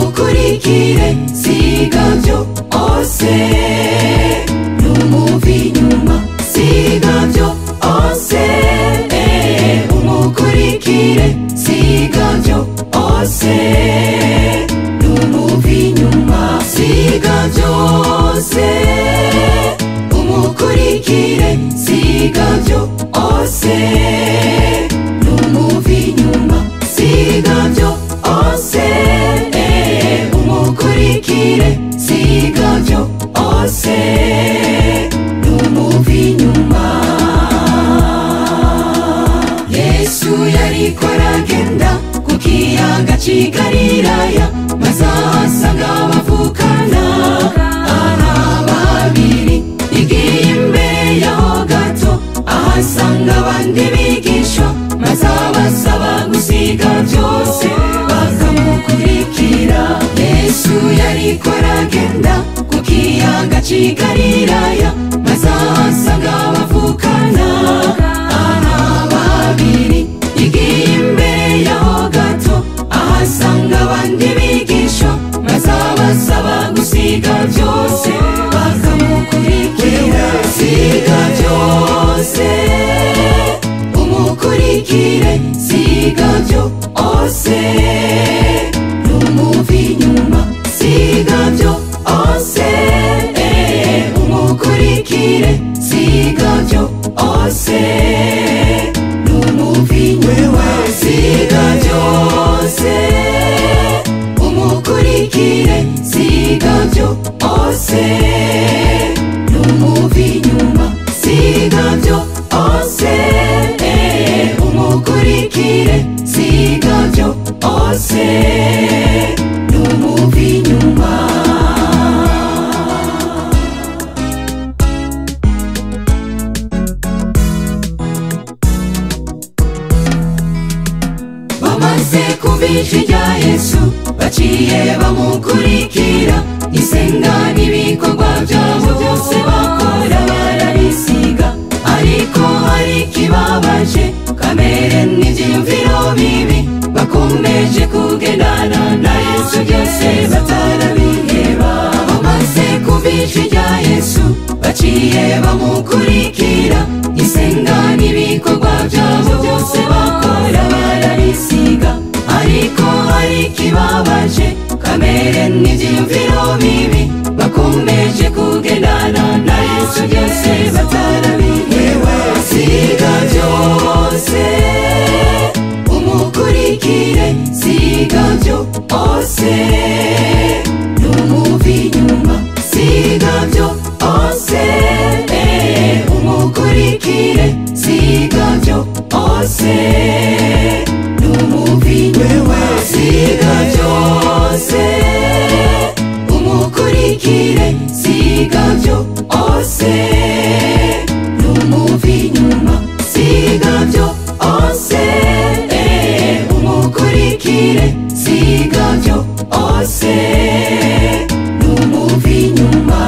ukurikire siga byo ose n'umuvi inyuma siga byo ose umukurikire siga byo ose n'umuvi inyuma siga byose umukurikire siga byo ose n'umuvi inyuma siga byo ose umukurikire siga byo ose n'umuvi inyuma yesu yarikoraga ku kiyaga cy'i galilaya maze ahasanga abavukana ari babiri igiye imbere yaho gato ahasanga abandi bigisha maze abasaba gusiga byose bakamukurikira yesu yarikoraga ku kiyaga cy'i galilaya maze ahasanga abavukana ari babiri igiye imbere yaho gato ahasanga abandi bigisha maze abasaba gusiga byose bakamukurikira siga byose umukurikire siga byose n'umuvi inyuma siga byose umukurikire siga byose n'umuvi inyuma siga byose umukurikire siga byose n'umuvi inyuma siga byose umukurikire siga byose n'umuvi inyuma bamaze kumvisha ibya yesu baciye bamukurikira isenga n'ibikorwa byabo byose bakora barabisiga ariko hari ikibabaje kamere n'ibyiyumviro bibi bakomeje kugendana na yesu byose batarabiheba bamaze kumvisha ibya yesu baciye bamukurikira isenga n'ibikorwa byabo byose bakora barabisiga ariko hari ikibabaje kamere n'ibyiyumviro bibi bakomeje kugendana na yesu byose batarabiheba siga byose umukurikire siga byose n'umuvi inyuma siga byose umukurikire siga byose n'umuvi inyuma siga byose umukurikire siga byose n'umuvi inyuma siga byose umukurikire siga byose n'umuvi inyuma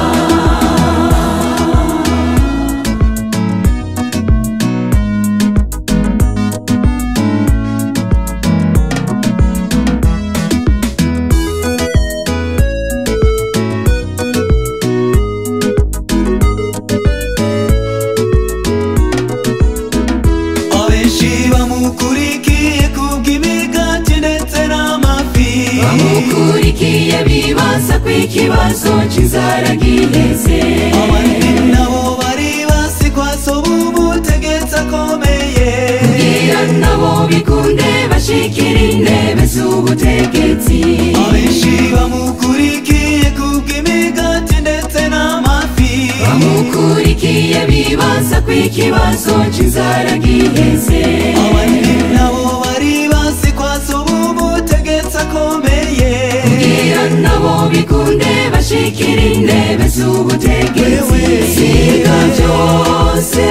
abenshi bamukurikiye kubw'imigati ndetse n'amafi bamukurikiye bibaza ku ikibazo cy'inzara giheze abandi nabo baribasi kwa so b'ubutegetsi akomeye bwira nabo bikunde bashikira intebe z'ubutegetsi abenshi bamukurikiye kubw'imigati ndetse n'amafi bamukurikiye bibaza ku ikibazo cy'inzara giheze abandi nabo baribasi kwa so b'ubutegetsi akomeye Bwira nabo bikunde bashikira intebe z'ubutegetsi siga byose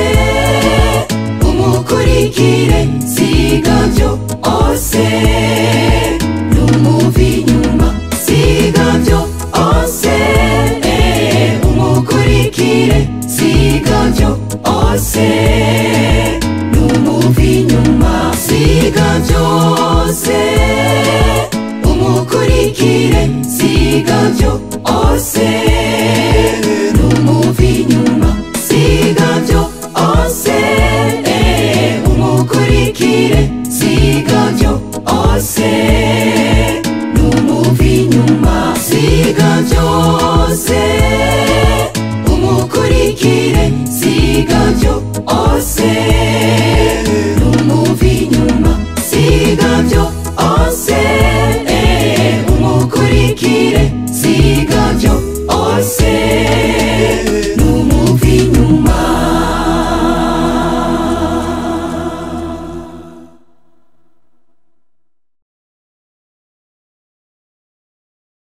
umukurikire siga byose